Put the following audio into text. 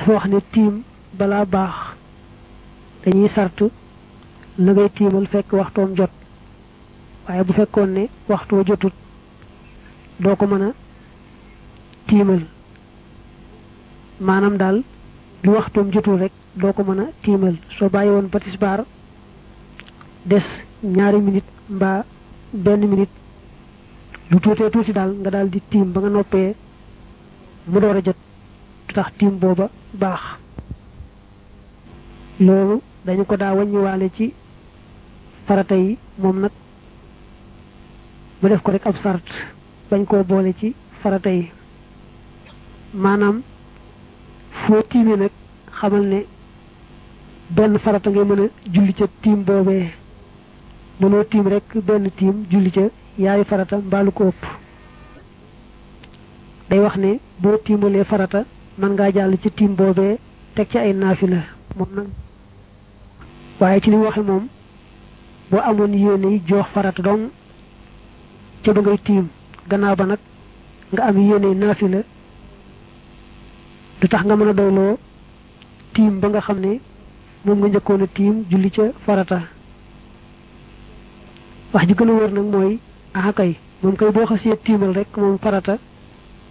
dafa wax ne tiim balaa baax dañuy sartu la ngay tiimal fekk waxtoom jot waaye bu fekkoon ne waxtu wa jotut doo ko mën a tiimal maanaam daal lu waxtoom jotul rek doo ko mën a tiimal soo bàyyi woon ba tisbaar des ñaari minute mbaa benn minute lu tuutee tuuti daal nga daal di tiim ba nga noppee mu door a jot du tax tiim booba baax loolu dañu ko daa wàññiwaale ci farata yi moom nag mu def ko rek ab sart bañ koo boole ci farata yi maanaam foo tiimee nag xamal ne benn farata ngay mën a julli ca tiim boobee mënoo tiim rek benn tiim julli ca yaari farata mbaalu ko ëpp day wax ne boo tiimalee farata mën ngaa jàll ci tiim boobee teg ci ay naafila moom nag waaye ci li mu waxe moom boo amoon yéene yi joox farata dong ca ba ngay tiim gannaaw ba nag nga am yéene naafila du tax nga mën a doyloo tiim ba nga xam ne moom nga njëkkoon a tiim julli ca farata wax ji gën a wër nag mooy ah kay moom kay boo xasee tiimal rek moom farata